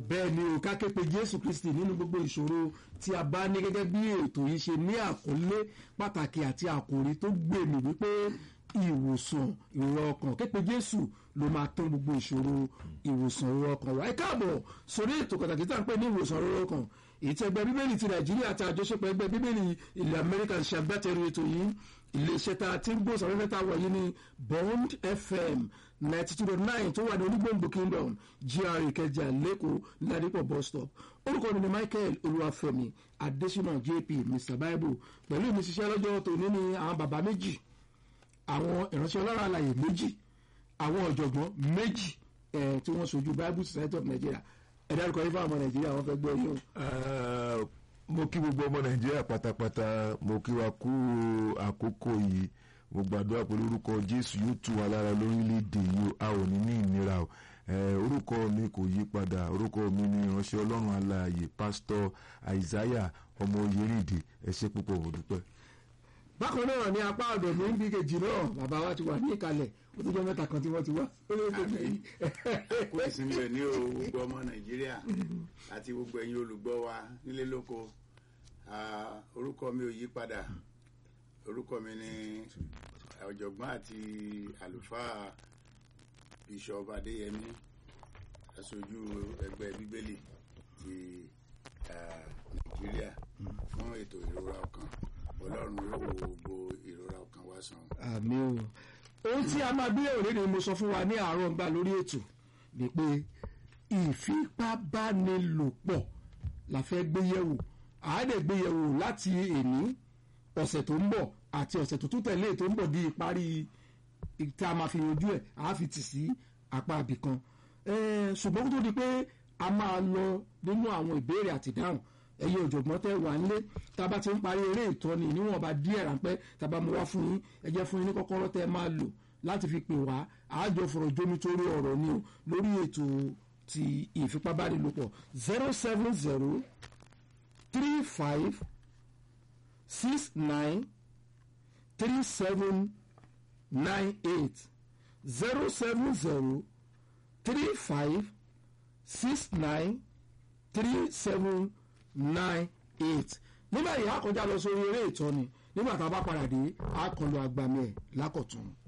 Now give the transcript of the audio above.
bẹ́ẹ̀ ni o ká ké pe jésù kristi nínú gbogbo ìṣòro tí a bá ní gẹ́gẹ́ bí ètò yìí ṣe ní àkọlé pàtàkì àti àkòrí tó gbèmí wípé ìwòsàn ìrora ọkàn ké pe jésù ló máa tán gbogbo ìṣòro ìwòsàn ìrora ọkàn wa ẹ káàbọ̀ sórí ètò pàtàkì tá à ń pè ní ìwòsàn ìrora ọkàn èyí tí ẹgbẹ́ bíbélì ti nàìjíríà àti àjọṣepọ̀ ẹgbẹ́ bíbélì ilẹ̀ amẹ́ríkà ń ṣe agbátẹrù ètò yìí iléeṣẹ́ tá a ti ń gbó sàfẹ́fẹ́ tá a wọ̀ yìí ní bond fm ninety two dot nine tó wà ní onígbòǹgbò kingdom gra ìkẹjà lẹ́kọ̀ọ́ nílàdípọ̀ bus stop orúkọ mi ni michael olúwàfẹ́mi adésínà jp mr bible pẹ̀lú ìmísíṣẹ́ lọ́jọ́ tòní ní àwọn bàbá méjì àwọn ìránṣẹ́ ọlọ́run àlàyé méjì àwọn ọ̀jọ̀gbọ́n méjì ẹ̀ tí wọ́n sojú bible society of nigeria ẹ dárúkọ yín fún àwọn nàìjíríà wọn fẹ́ gbọ́ yín o. Ah, mo kí gbogbo ọmọ nàìjíríà pátápátá mo kí wa kú àkókò yìí mo gbàdúrà pé lórúkọ jésù yóò tù wá lára lórílẹ̀‐èdè yìí a ò ní ní ìnira o Eh, orúkọ mi kò yí padà orúkọ mi ni ìránṣẹ́ ọlọ́run alààyè pásítọ̀ àìsáyà ọmọ oyèrìndé ẹ ṣé púpọ̀ mo dúpẹ́. bákan náà ní apá ọ̀dọ̀ mi ń bí kejì náà bàbá wa ti wà ní ìkàlẹ̀ ó tó jẹ́ mẹ́ta kan tí wọ́n ti wá. kó ìsinmi rẹ̀ ní o gbogbo ọmọ nàìjíríà àti gbogbo ẹ̀yin olùgbọ́ wa nílé lóko Ah, orúkọ mi ò yí padà orúkọ mi ni ọ̀jọ̀gbọ́n àti àlùfáà bishop adéyẹmí aṣojú ẹgbẹ́ bíbélì ti ah, nàìjíríà fún ètò ìrora ọkàn ọlọ́run yóò wo gbogbo ìrora ọkàn wa sàn. àmì o ohun tí a máa gbéyàwó lé ni mo sọ fún wa ní àárọ̀ ń gbà lórí ètò ni pé ìfipábánilòpọ̀ la fẹ́ gbéyẹ̀wò àádẹ́ gbéyẹ̀wò láti èní ọ̀sẹ̀ tó ń bọ̀ àti ọ̀sẹ̀ tó tún tẹ̀lé tó ń bọ̀ di ìparí tí a máa fi yanjú ẹ̀ a fi tì sí apá abìkan Eh, ṣùgbọ́n kó tó di pé a máa lọ nínú àwọn ìbéèrè àti ìdáhùn ẹyẹ ọ̀jọ̀gbọ́n tẹ́ wà nílé tá a bá ti ń parí eré ìtọ́ni níwọ̀nba díẹ̀ ráńpẹ́ tá a bá mú wá fún yín ẹ jẹ́ fún yín ní kọ́kọ́rọ́ tẹ́ ẹ máa lò láti fi pè wá àájọ fọ̀rọ̀ jómi torí ọ̀rọ̀ ni o lórí ètò ti ìfipábánilòpọ̀ zero seven zero three five six nine three seven nine eight zero seven zero three five six nine three seven nine eight nígbà yìí a kọjá lọ sórí eré ìtọ́ni nígbà tá a bá padà dé a kàn lọ agbami ẹ̀ lákọ̀tún.